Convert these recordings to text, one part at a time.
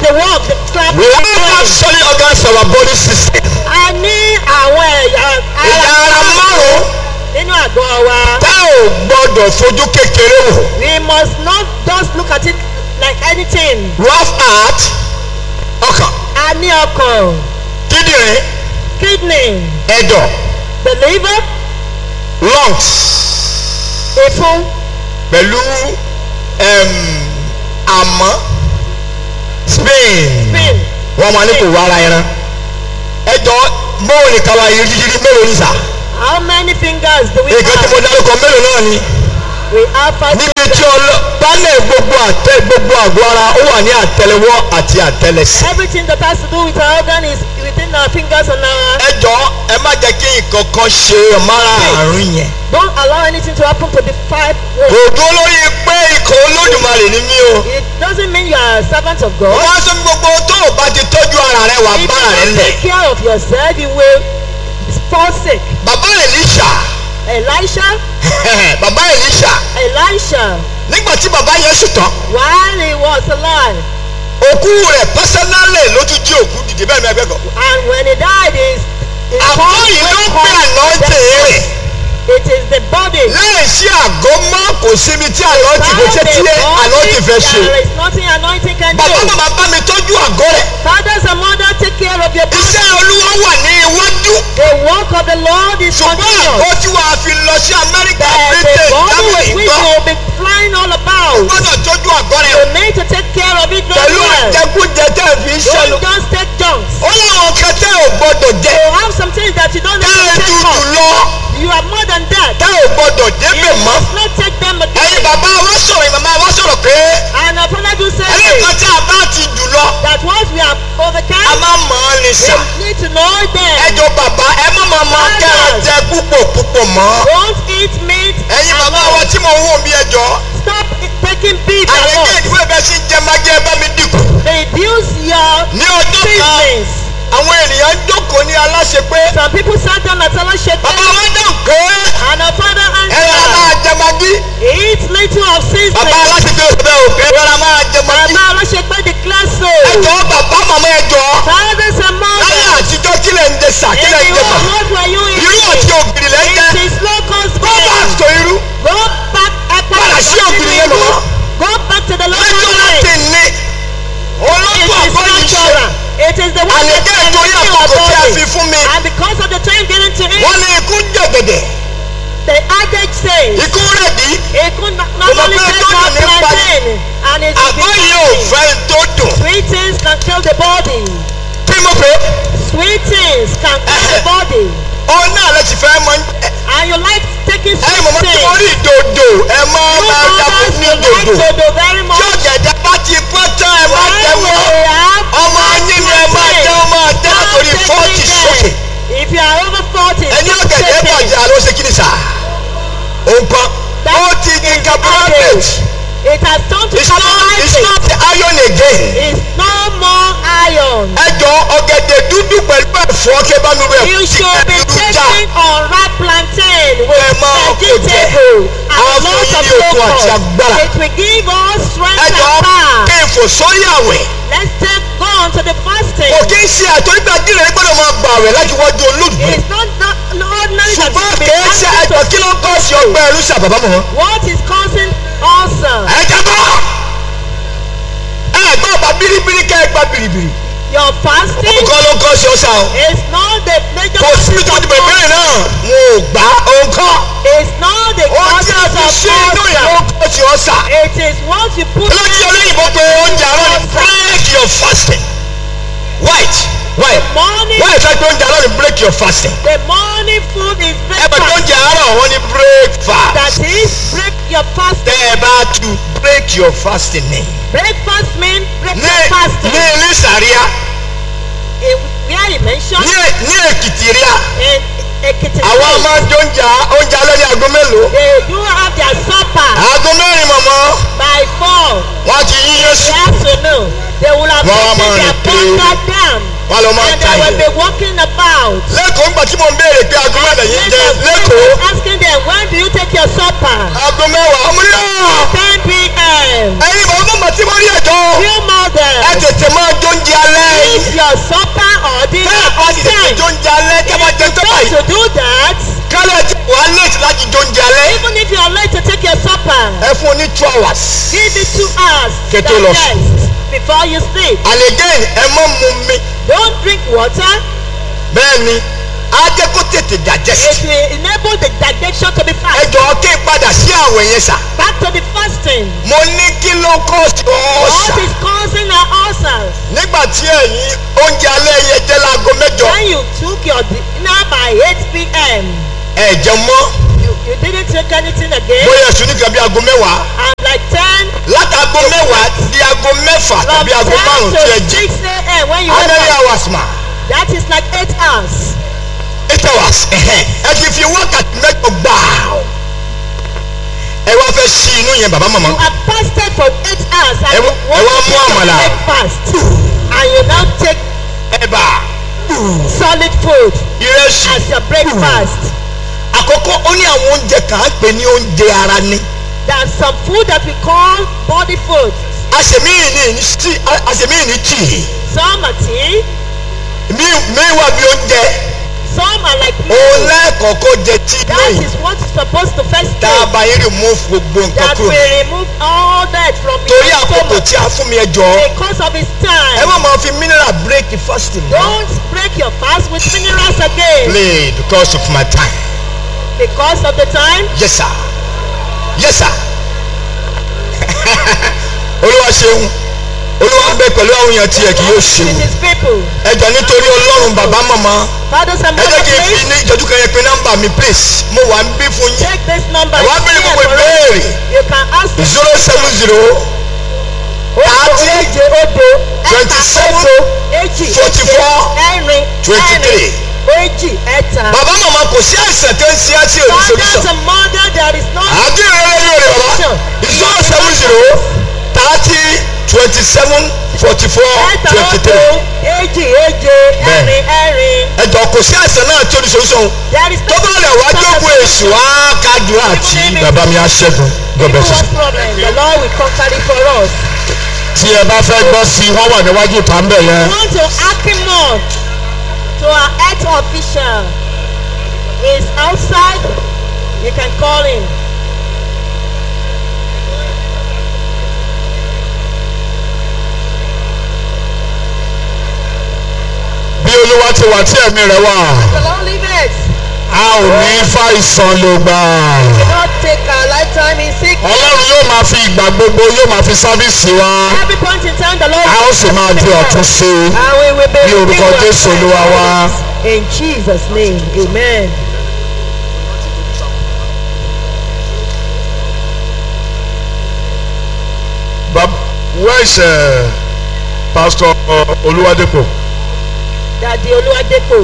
the work, the clap. We all have solid organs for our body system. A ní àwọn ẹ̀yà Ẹ̀yà ara márùn-ún nínú àgọ́ wa. tá ò gbọ́dọ̀ fojú kékeré wò. We must not just look at it like anything. We have heart, ọkàn, A ní ọkàn, kíndìnrín, kidney, ẹ̀dọ̀, the liver, lungs ìfun, pẹ̀lú em, àmọ́ spin. spin. Wọ́n máa ní kò wá ara ẹran. Ẹjọ́ bóun ní kaba yìí mélòó ní sà? How many fingers do we Nǹkan tí mo have? dárúkọ mélòó náà ni? We have five níbi fingers. tí ọlọ pálẹ̀ gbogbo àtẹ gbogbo àgọ́ ara ó wà ní àtẹlẹwọ́ àti àtẹlẹsẹ̀. Everything that has to do with our organ is within our fingers and our. ẹ jọ ẹ má jẹ́ kí nǹkan kan ṣe ọ̀mára àrùn yẹn. Don't allow anything to happen to the five kò words. dúró lórí pé ikọ̀ olódùmarè ni mí o. It doesn't mean you are a servant of wọ́n God. wá sọ fún gbogbo tó o bá ti tọ́jú ara rẹ wà If bára rẹ you don't lẹ̀. take care of yourself, you will fall sick. bàbá Èlíṣà Elisha, bàbá Èlíṣà Elisha, nígbà tí bàbá yẹn sùn tán while he was alive, òkú rẹ̀ pásánálẹ̀ ló tún jí òkú dìde bẹ́ẹ̀ ni ẹgbẹ́ kan. and when he died, his, his àgọ́ body yìí ló was ń pè àná called tèèrè. death. It is the body. láì sí àgọ́ mọ́ kò síbi tí àlọ́ ti kò Without ṣe tí the àlọ́ ti fẹ́ body, ṣe. There is nothing anointing can bàbá do. bàbá bá mi tọ́jú àgọ́ rẹ̀. Fathers and mothers, take care of your body. iṣẹ́ olúwa wà ní iwájú. The work of the Lord is ṣùgbọ́n continuous. àgọ́ tí wàá fi lọ sí amẹ́ríkà That the britain body germany with which nǹkan. you will be flying all about. gbọ́dọ̀ tọ́jú àgọ́ rẹ̀. You need to take care of it very pẹ̀lú well. ìjẹkújẹ tẹ́ ẹ fi ń ṣẹnu. Don't just take junks. ó láwọn kan tẹ́ ò gbọ́dọ̀ jẹ. You have some things that you don't tẹ́ need ẹ to take tutù off. lọ. You are more than that. tẹ́ ò gbọ́dọ̀ You débẹ̀ mọ́. must not take them ẹ̀yin again. bàbá wa sọ̀rọ̀ ìmàmá wa sọ̀rọ̀ pé And our father do say ẹnìkan tí a bá ti jù lọ that once we have a overcome, máa mọ̀ ọ́ ní sà. we need to know them. ẹjọ bàbá ẹ má máa máa kẹ́ ẹ jẹ púpọ̀ púpọ̀ mọ́. Don't eat meat ẹ̀yin bàbá alone. wa tí mo ń wò bí ẹjọ́. Stop taking beef àyẹ̀kẹ́ alone. ìdúró bẹ́ẹ̀ sí jẹ máa jẹ́ ẹ bá mi dínkù. Reduce your ní ọjọ́ kan business. àwọn ènìyàn jókòó ní aláṣẹ pé Some people sat down at fellowship bàbá wa dáhùn pé and our father ẹ rárá máa answered, jẹ magí. eat little of bàbá seasoning. aláṣẹ pé òṣèlú ò pé ẹ rárá máa jẹ magí. Bàbá Ọlọ́ṣẹ́gbẹ́ declare so. ẹjọ́ bàbá màmá ẹjọ́ Fathers and láyé mothers, àtijọ́ kílẹ̀ ń jẹ sà in kílẹ̀ ń the jẹ bà. world, what were you irú àti eating? ògiri lẹ́ ń jẹ. It is locust go back bread. to irú. Go back Padà sí ògiri yẹn mọ́. Go back to the local lẹ́jọ́ láti bread. ní. It olóńgbò is àgọ́ yìí ṣe. natural. It is the one that àlejò can ìtòrí heal our àkókò tí a body. fi fún mi. And because of the time getting to it, wọ́n ní ikú jẹ̀gẹ̀dẹ̀ the adage says, ikú rẹ̀ dí. it could not not Kò mọ̀ only pé take tó out dùn ní plantain and it will àgọ́ be yìí ò fatty. fẹ́ tó dùn. Sweet things can kill the body. kí mo pè é. Sweet things can kill the body. òun náà lè ti fẹ́ mọ. And you like taking ẹ̀yin sweet mọ̀mọ́ tí mo things. rí ìdòdò ẹ máa You máa dàbò mothers, ní you like ìdòdò. to do very tí much. ọ̀gẹ̀dẹ̀ bá ti pọ́n tán ẹ máa jẹ When wọ́n. we have ọmọ yín ni ẹ máa jẹ ọmọ àjẹ́ látòrí Don't fọ́ọ̀tì take sókè. them. If you are over 40, ẹni don't ọ̀gẹ̀dẹ̀ take them. bàjẹ́ àlọ́ ṣe kí ni sà. òǹkọ́ That ó ti di is carbohydrate. average. It has turned to it's not it's carbohydrate. not the iron again. It's no more iron. ẹ jọ ọ̀gẹ̀dẹ̀ dúdú pẹ̀lú ẹ̀fọ́ kí ẹ bá mi rẹ̀ You tí should be ẹ dúdú já. taking unripe plantain Ẹ with máa kó jẹ. vegetable Á and fún lots yín of ní okun àti locust. agbára. It will give us ẹ strength jọ and power. kí n fò sórí àwẹ̀. Let's take go on to the fasting. kò kí n ṣe àtọ́gbà jíire gbọ́dọ̀ máa gbà rẹ̀ láti wájú olóògbé. It's not, not, not ordinary that ṣùgbọ́n you be kì í ṣe asking ẹjọ́ to kí ló ń kọ́ sí ọgbẹ́ ẹrú sí àbàbà mọ́. What is causing ulcer? ẹ jábọ́ ẹ gbọ́ ọba biribiri kẹ́ ẹ gba biribiri. Your fasting nǹkan ló ń kọ́ sí ọ̀sà o. is not the major kò sí ìtọ́ ti bẹ̀rẹ̀ bẹ́ẹ̀ náà wọn ò gbá òǹkọ́. It's not the ó cause tí a fi of ṣe inú ìlú ulcer. kọ́ sí ọ̀sà. It is what you put olóyè olóyìnbó pé oúnjẹ àárọ̀ ni break your fasting. white white morning. white fẹ́ pé oúnjẹ àárọ̀ ni break your fasting. The morning food is ẹ bẹ̀ pé breakfast. oúnjẹ àárọ̀ wọn ni break That fast. is break your fasting. tẹ́ ẹ bá tu break your fasting ni. Breakfast means break ní your fasting. ní ní sàríà In where he mentioned ní ní èkìtì ríà in Ekiti àwọn State, máa ń jẹ oúnjẹ oúnjẹ alẹ́ ní aago mélòó. they do have their supper aago mẹ́rin mọ̀mọ́ by four wọ́n ti yí in yéṣu the afternoon. They will have Wọ́n á taken máa their rìn kiri. bunker down wọ́n lọ máa and ta they will yìí. be walking about. lẹ́kọ̀ọ́ ńgbà tí mo ń béèrè pé aago mẹ́rin yìí jẹ Later, lẹ́kọ̀ọ́ asking them when do you take your supper? aago mẹ́wàá ọmọ ní ọ̀ 10 p.m. ẹ̀yin bàbá mọ̀mọ́ tí mo rí ẹ̀jọ́ Few ẹ mothers. tètè máa hours. Give it two hours. Kẹ́ tó lọ sùn. digest before you sleep. and again ẹ mọ́ mu mi Don't drink water. bẹ́ẹ̀ ni á jẹ́ kó tètè digest. It will enable the digestion to be ẹ fast. jọ̀ọ́ kí n padà sí àwẹ̀ yẹn sà. Back to the fasting. mo ní kí ló kọ́ sí What ọ̀sà. is causing our ulcers? nígbà tí ẹ̀yin oúnjẹ alẹ́ yẹn jẹ́ láago mẹ́jọ When you took your dinner by 8 p.m., ẹ̀ jẹun mọ́ you, you didn't take anything again. bóyá ẹ̀sùn nìkan bí aago mẹ́wàá And like 10, látàgò mẹ́wàá di aago mẹ́fà from tàbí aago 10 márùn-ún to tí ẹ jí 6 a.m. when you how wake many up, hours ma that is like 8 hours. eight hours ẹ̀hẹ́n. ẹ ti fi wákàtí mẹ́jọ gbàù ẹ wá fẹ́ sí inú yẹn bàbá màmá You have fasted for 8 hours and Ẹ you wá- ẹ want wá to mú take your àmàlà. breakfast. And you now take ẹ̀bà solid food ìrẹsì as your breakfast. àkọ́kọ́ ó ní àwọn oúnjẹ kan á pè ní oúnjẹ ara ní There's some food that we call body food. àṣemíyìn ní ní sí àṣemíyìn ní tíì Some are tea, mí mí wà bí oúnjẹ some are like òun meat. lẹ́ẹ̀kọ̀ọ́kọ́ jẹ tíì That lóyìn is what's supposed to first tá a take. bá yín remove gbogbo nǹkan That kúrò will remove all that from torí your àkókò stomach tí a fún mi ẹ jọ because of its ẹ time. má máa fi mineral break the fasting Don't break your fast with minerals again play because of my time because of the time. yes sir yes sir olúwa ṣeun olúwa ń bẹ pẹ̀lú àwọn èèyàn tiẹ̀ kì yóò ṣe With his people. ẹ jọ nítorí ọlọ́run bàbá màmá Fathers and ẹ jẹ́ mothers, kí n fi please ní ìjọ́jú kan yẹn pé nọ́mbà mi please mo wà ń bí fún yín take this number. ẹ wá It's bẹ̀rẹ̀ here gbogbo for us. ìbéèrè You can ask the zero seven zero thirty èje odo twenty ẹ̀ta seven odo èjì forty èje four ẹ̀rin twenty three. ẹ̀rin èjì ẹ̀ta. bàbá màmá kò sí àìsàn tó ń ṣe àti òní Fathers solution and mothers, there is no àdúrà yóò rẹ bàbá zero seven zero thirty twenty seven forty four ẹ̀ta twenty odo three èjì èje ẹ̀rin ẹ̀rin. ẹjọ kò sí àìsàn náà tí òní solution There is tó bá rẹ̀ wá jókòó èṣù á kájú àti bàbá mi á ṣẹ́gun God People bless you. what problem? The Lord will conquer it for us. tí ẹ bá fẹ́ gbọ́ sí i wọ́n wà níwájú ìta ń bẹ̀ We yẹn. want to Akimon to our health official is outside. You can call him. bí olúwa ti wà tí ẹ̀mí rẹ̀ wà The Lord leave it. a ò ní fàìsàn ló gbà. Do not take our lifetime in sick. ọlọ́run yóò máa fi ìgbà gbogbo yóò máa fi sáfíìsì wa Every point in time, the Lord a ó sì máa di ọ̀tún sí i. And we will be Ní orúkọ renewed Jésù Olúwa wa. In Jesus' name, amen. Bab where is uh, pastor uh, Oluwadepo? Daddy Oluwadepo.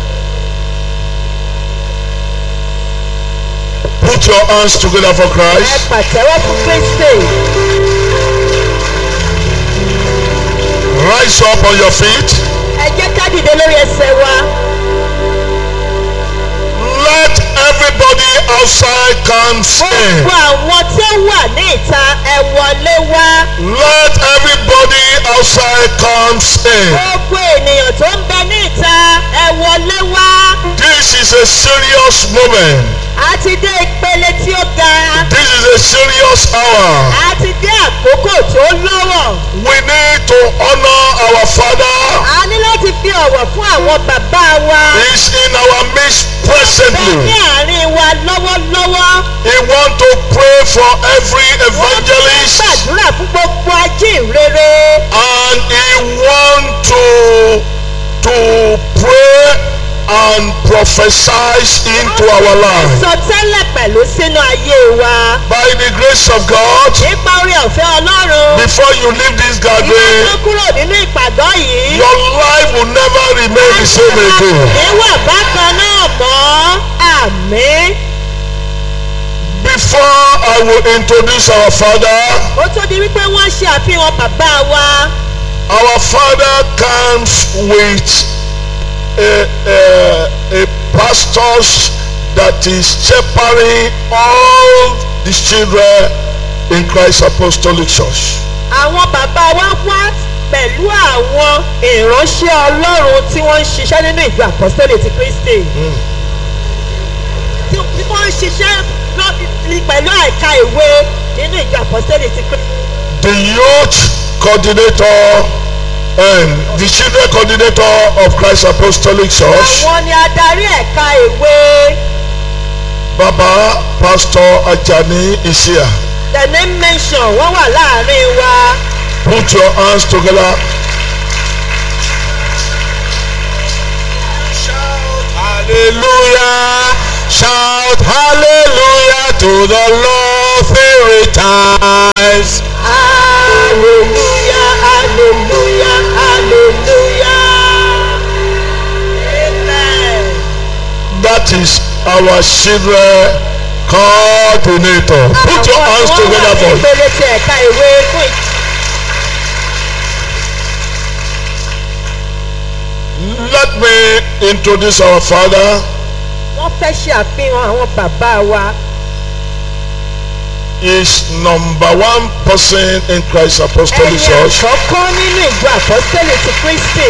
Put your hands together for Ẹ Christ. pàtẹ́wọ́ fún Kristi. Rise up on your feet. Ẹ jẹ́ ká dìde lórí ẹsẹ̀ wa. Let everybody outside come in. Gbogbo àwọn tí ó wà ní ìta ẹ wọlé wá. Let everybody outside come in. Gbogbo ènìyàn tó ń bẹ ní ìta ẹ wọlé wá. This is a serious moment. A ti dé ìpele tí ó ga. This is a serious hour. A ti dé àkókò tó lọ́wọ́. We need to honor our Father. A ní láti fi ọ̀wọ̀ fún àwọn bàbá wa. He's in our midst Bẹ́ẹ̀ ní presently. àárín wa lọ́wọ́lọ́wọ́. He want to pray for every Wọ́n ti evangelist gbàdúrà fún gbogbo ajínrere. and he want to to pray and prophesy into our life. Sọ tẹ́lẹ̀ pẹ̀lú sínú ayé wa. By the grace of God, Nípa orí ọ̀fẹ́ Ọlọ́run. before you leave this Ìwé gathering, tó kúrò nínú ìpàgọ́ yìí. your life will never remain the same again. Níwà bákan náà mọ́. Àmín. Before I will introduce our Father, Ó tó di wípé wọ́n ṣe àfihàn bàbá wa. our Father comes with a, a, a pastors that is shepherding all the children in Christ Apostolic Church. Àwọn bàbá wa wá pẹ̀lú àwọn ìránṣẹ́ Ọlọ́run tí wọ́n ń ṣiṣẹ́ nínú ìjọ àpọ́sítélì ti Kristi. Tí tí wọ́n ń ṣiṣẹ́ lọ́- pẹ̀lú àìka ìwé nínú ìjọ àpọ́sítélì ti pé the youth coordinator and the children coordinator of Christ Apostolic Church, àwọn ni adarí ẹ̀ka ìwé Baba Pastor Ajani Isia. the name mention wọ́n wà láàrin wa Put your hands together. Shout hallelujah. Shout hallelujah to the Lord three times. hallelujah hallelujah hallelujah amen. That is our children coordinator. Put your hands Àwọn tí together wọ́n wà ní for ìpele ti ẹ̀ka ìwé fún ìtì. Let me introduce our father. wọ́n fẹ́ ṣe àfihàn àwọn bàbá wa Is number one person in Christ Apostolic ẹni Church. àkọ́kọ́ nínú ìjọ àpọ́sítélì ti kristi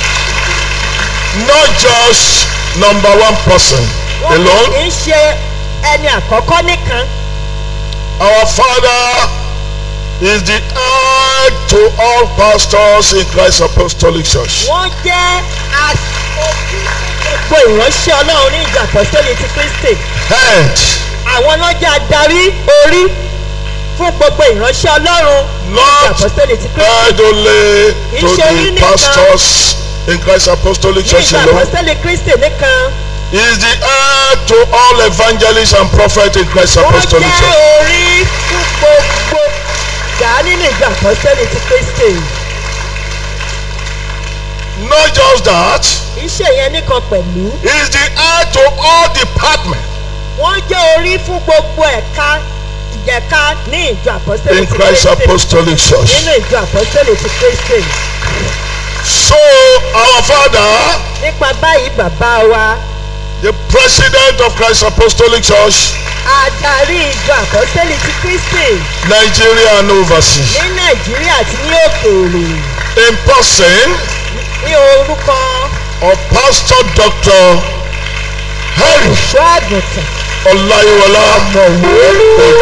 Not just number one person wọ́n alone. kì í ṣe ẹni àkọ́kọ́ nìkan Our father is the head to all pastors in Christ Apostolic Church. wọ́n jẹ́ aṣojú gbogbo ìránṣẹ́ ọlọ́run ní ìjọ àpọ́sítélì ti kristi Head, àwọn náà jẹ́ adarí orí fún gbogbo ìránṣẹ́ ọlọ́run ní ìjọ not àpọ́sítélì ti kristi head only to Ìṣe orí the nìkan. pastors in Christ Apostolic ní Church ìjọ alone. àpọ́sítélì kristi nìkan He is the head to all evangelists and prophets in Christ wọ́n Apostolic jẹ́ Church. orí fún gbogbo ìjà nínú ìjọ àpọ́sítélì ti kristi Not just that, iṣẹ́ yẹn nìkan pẹ̀lú he is the head to all departments wọ́n jẹ́ orí fún gbogbo ẹ̀ka ìjẹ̀ka ní ìjọ àpọ́sítélì in ti Christ kristi Apostolic Church. nínú ìjọ àpọ́sítélì ti kristi So our father, nípa báyìí bàbá wa the president of Christ Apostolic Church, adarí ìjọ àpọ́sítélì ti kristi Nigeria and overseas, ní nàìjíríà àti ní òkèèrè in person ní orúkọ of Pastor Dr. Harry olùṣọ́ àgùntàn Olayiwola ọ̀mọ̀wé